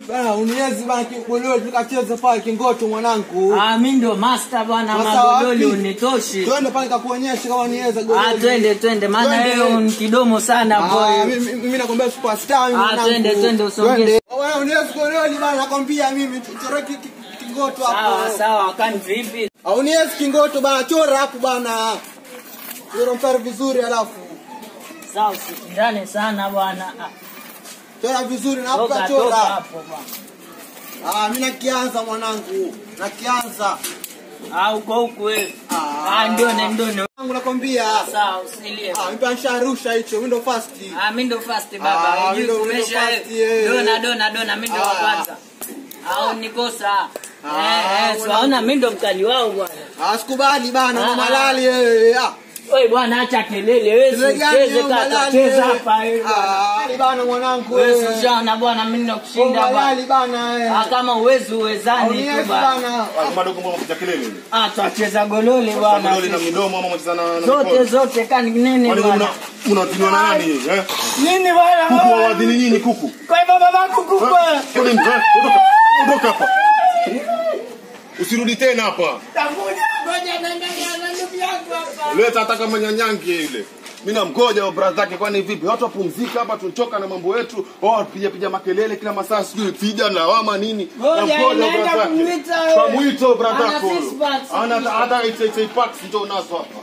Bana uniezi bana kiboleo tukacheze pale Kingoto mwanangu. Ah, mimi ndo master bwana, Sasa magololi wapi? unitoshi. Twende pale nikakuonyesha kama uniweza gololi. Ah, twende twende, maana Twende. wewe ni kidomo sana Ah, boy. mimi mimi nakwambia superstar mimi Ah, mwanangu. twende, twende, usongee. Twende. Bwana uniezi gololi bana nakwambia mimi chora ki- ki- Kingoto Sawa hapo. sawa, kani vipi? Au uniezi Kingoto bana chora hapo bana. Chora mstari vizuri alafu. Sawa, usishindane sana bwana. Ah, Chora vizuri na hapo Toka toka kachora. hapo bwana. Ah, mimi nakianza mwanangu. Nakianza. Ah, uko huku wewe. Ah. Ah, ndone ndone. Wangu nakwambia. Sawa, usilie. Ah, mimi nisharusha hicho, mimi ndo first. Ah, mimi ndo first Ah, baba. mimi ndo- Unajua mimi ndo kumesha first, yeah. dona dona dona, mimi ndo wa Ah. kwanza. Au nikosa. Ah, Eh, eh, bwana. swaona mimi ndo mkali wao bwana. Ah, sikubali bana, Ah. mama lali eh. Ah. Wewe bwana acha kelele, wewe Zile gani usicheze hiyo kaka, malali, cheza eh? hapa wewe. Ah, lali bana mwanangu. Wewe eh. usijana bwana, mimi nakushinda Mama bwana. lali bana. eh. Ah, kama uwezi uwezani Uniwezi tu bwana. bana. madogo mbona kupiga kelele Ah, twacheza golole bwana. Gololi na midomo ama mcheza na na Zote mikono? zote kani nene Kwani bwana. mna mnatiniwa na nani eh? Nini bwana? Kuku wa wadhini nyinyi kuku. Kwa hivyo babako kuku. Eh? Kwa nini? Eh? Ondoka. Ondoka hapa. Usirudi tena hapa. Tafuta ngoja na na ndugu yako hapa. Leta hata kama nyanyange ile. Mimi namgoja wa brother zake kwani vipi? Watu wapumzika hapa tuchoka na mambo yetu. Wao piga piga makelele kila masaa sijui fija na lawama nini. Ngoja, Namgoja naenda brother zake. kumwita wewe. Kamwito brother Ana zako. six packs. Ana hata 88 packs ndio unazo hapa.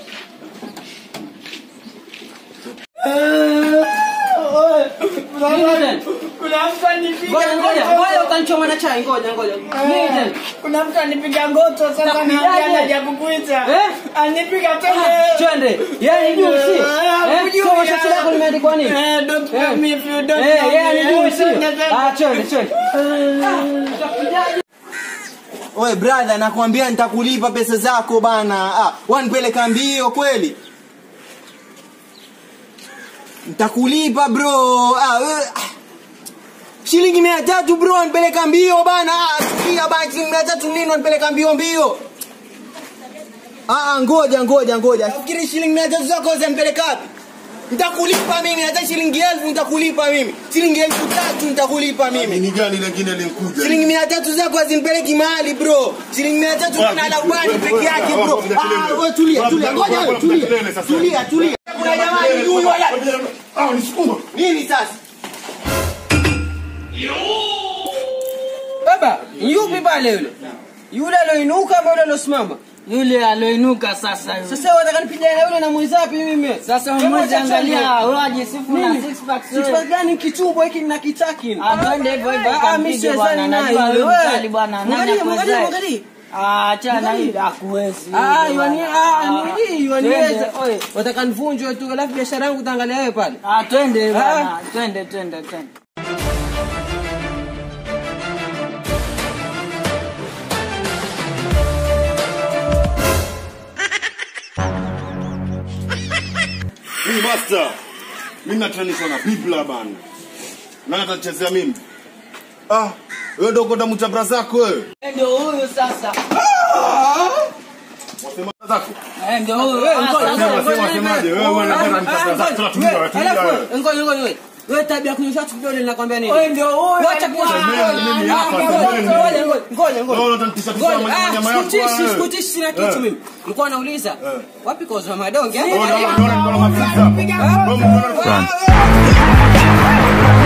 Kuna mtu anipiga ngoja ngoja ngoja ukanichoma na chai ngoja ngoja. Nini tena? Kuna mtu anipiga ngoto sasa Nakupigaje? naambia najakukuita. Eh? Anipiga tena. Twende. Yaani juu si. Eh, Hujui, sio shati eh. lako limeandikwa nini? Eh, don't Eh. call me if you don't Eh, know yeye me. anijui sio? Eh, Ah, twende twende. Oe brother, nakwambia nitakulipa pesa zako bana. Ah, wanipeleka mbio kweli. Nitakulipa bro. Ah, we, ah. Shilingi mia tatu bro, wanipeleka mbio bana. Ah, sikia bana, shilingi mia tatu nini wanipeleka mbio mbio? Ah, ah, ngoja ngoja ngoja. Fikiri shilingi mia tatu zako zinipeleka wapi? Nitakulipa mimi hata shilingi elfu nitakulipa mimi. Shilingi elfu tatu nitakulipa mimi. Nini gani lingine linkuja? Shilingi mia tatu zako hazimpeleki mahali bro. Shilingi mia tatu kuna la ubani peke yake bro. Ah, wewe tulia tulia, ngoja wewe tulia. Tulia tulia. Kuna jamaa ni huyu wala. Ah, nisukuma. Nini sasa? Baba, yupi pale yule? Yule aloinuka ama yule alosimama? Yule aloinuka sasa yule. Sasa wataka nipigane na yule na mwizapi mimi? Sasa Hebu mmoja acha angalia chani. waje sifu na Nini? six packs. Six pack gani kichumbo hiki na kitaki? Ah, twende hivyo hivyo Ah, mimi kampige bwana. siwezani naye Najua yule. wewe mkali bwana. Nani Mwangalie, mwangalie, akuwezaye? mwangalie. Ah, achana Mwangalie. hili hakuwezi. Ah, hili yuani bwana. ah, ni yuaniweza. Twende. Oye, wataka nivunjwe tu alafu biashara yangu utaangalia wewe pale. Ah, twende Ah. bwana. Twende twende twende. Mimi master. Mimi natranishwa na bibla bana. Nani atachezea mimi? Ah, wewe ndio kwenda mtabra zako wewe. Ndio huyu sasa. Wasema zako. Eh, ndio huyu. Wewe, Ah, ngoja, sasa. Sema sema semaje? Wewe wewe unataka nitabra zako. Tunatumia wewe. tulia Alafu, wewe. ngoja ngoja ngoja. Wewe tabia kunyosha tu kidole ninakwambia nini? Wewe ndio huyu. Wacha kuwa- Semeni mimi hapa, Ah, semeni ngoja, mimi. ngoja, ngoja, ngoja. Wewe unatanitisha tisha Ngoja, nyama ah, nyama yako. sikutishi, wewe. sikutishi, sina kitu Eh. mimi. Nilikuwa nauliza, wapi kozo madonge? Wewe unaona unaona niko na mafuta. Wewe unaona